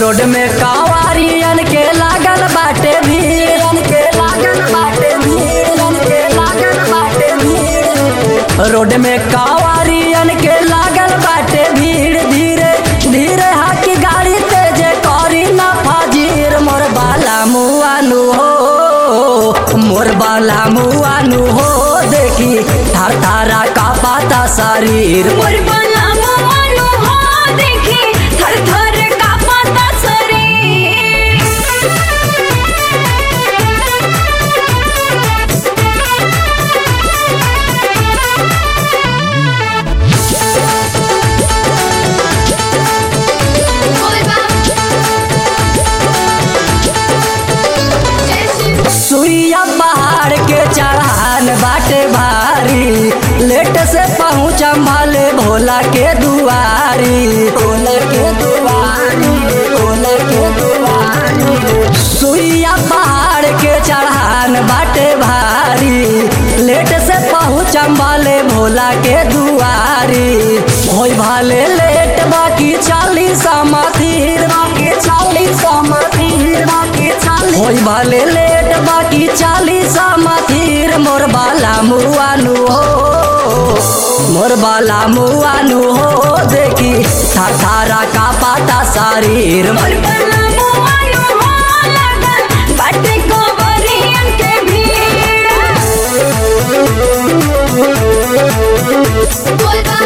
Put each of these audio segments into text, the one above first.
road में कांवारियन के लागल बाटे भीड़ के लागल बाटे भीड़ के लागल बाटे भीड़ रोड में कांवारियन के लागल बाटे भीड़ धीरे धीरे हाकी गाड़ी तेजे करी ना फाजीर मोर बाला मुआनु हो मोर बाला मुआनु हो देखी थार थारा का पाता शरीर मोर बला मोहनु हो देखी थर थर कांपता शरीर बोल बा जय शिव सुइया पहाड़ के चढ़ान बाटे भारी लेट से पहुँचम भले भोला के दुआरी भोला के दुआरी भोला के दुआरी सुइया पहाड़ के चढ़ान बाटे भारी लेट से पहुँचम भले भोला के दुआरी होई भले लेट बाकी चालीस मथीर बाकी चालीस मथीर बाकी चालीस होई भले लेट बाकी चालीस मथीर मोर बाला मुआनु हो मोर बाला मुआनु हो देखी थार थारा का पाता शरीर मोर बला मोहनु हो लगन बाटे कोवरियन के भीड़ बोल बा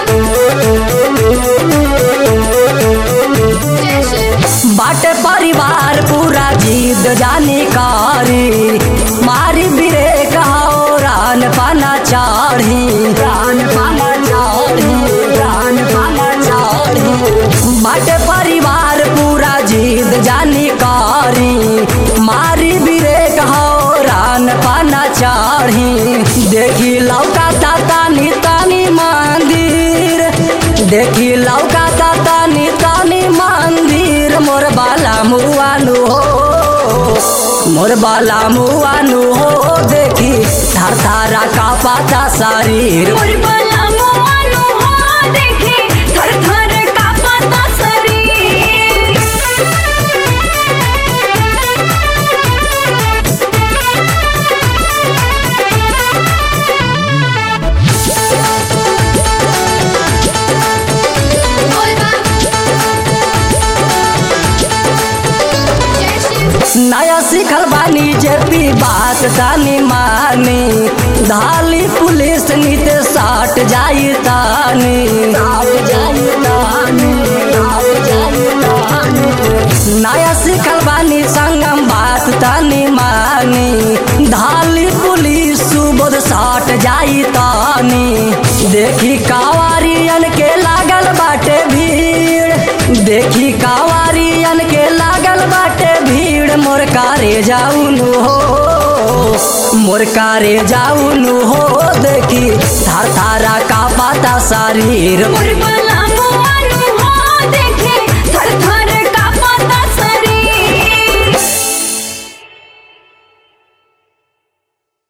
जय शिव बाटे परिवार पूरा जीत जानी कारी मारी बिरे कहो रान पाना चाढ़ी रान पाना चाढ़ी रान पाना चाढ़ी बाटे परिवार पूरा जीत जानी कारी मारी बिरे कहो रान पाना चाढ़ी देखी लौका तानी तानी मंदिर देखी लौका तानी तानी मंदिर मोर बाला मुआनु हो मोर बाला मुआनु हो देखी थार थारा का पाता शरीर मोर बला मोहनु हो देखी थर थर कांपता शरीर बोल बा जय शिव नया सीखल बानी जेपी बात तानी मानी धाली पुलिस नीत साट जाई तानी साट जाई तानी साट जाई तानी नया सीखल बानी संगम बात तानी मानी धाली पुलिस सुबोध साट जाई तानी देखी कावारियन के लागल बाटे भीड़ देखी कावारियन के लागल बाटे भीड़ मोर कारे जाउनु हो मोर कारे जाउनु हो देखी थार थारा का पाता शरीर मोर बला